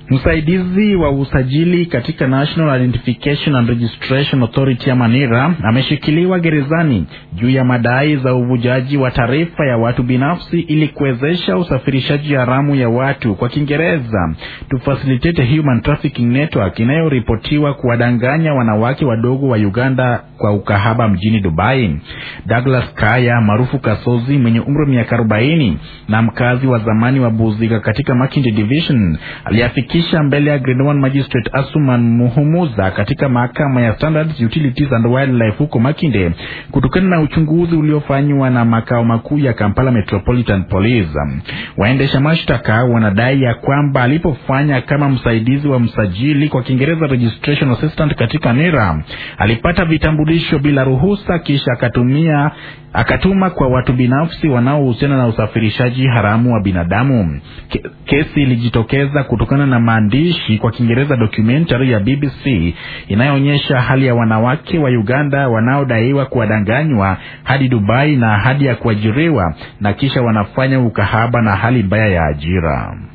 Msaidizi wa usajili katika National Identification and Registration Authority ya Manira ameshikiliwa gerezani juu ya madai za uvujaji wa taarifa ya watu binafsi ili kuwezesha usafirishaji haramu ya watu, kwa Kiingereza to facilitate a human trafficking network, inayoripotiwa kuwadanganya wanawake wadogo wa Uganda kwa ukahaba mjini Dubai. Douglas Kaya maarufu Kasozi mwenye umri wa miaka 40 na mkazi wa zamani wa Buziga katika Makindi Division aliafikisha mbele ya Grade 1 Magistrate Asuman Muhumuza katika mahakama ya Standards Utilities and Wildlife huko Makinde kutokana na uchunguzi uliofanywa na makao makuu ya Kampala Metropolitan Police. Waendesha mashtaka wanadai ya kwamba alipofanya kama msaidizi wa msajili, kwa Kiingereza registration assistant, katika NIRA alipata vitambulisho bila ruhusa, kisha akatumia akatuma kwa watu binafsi wanaohusiana na usafirishaji haramu wa binadamu. Ke, kesi ilijitokeza kutokana na maandishi kwa Kiingereza documentary ya BBC inayoonyesha hali ya wanawake wa Uganda wanaodaiwa kuwadanganywa hadi Dubai na hadi ya kuajiriwa na kisha wanafanya ukahaba na hali mbaya ya ajira.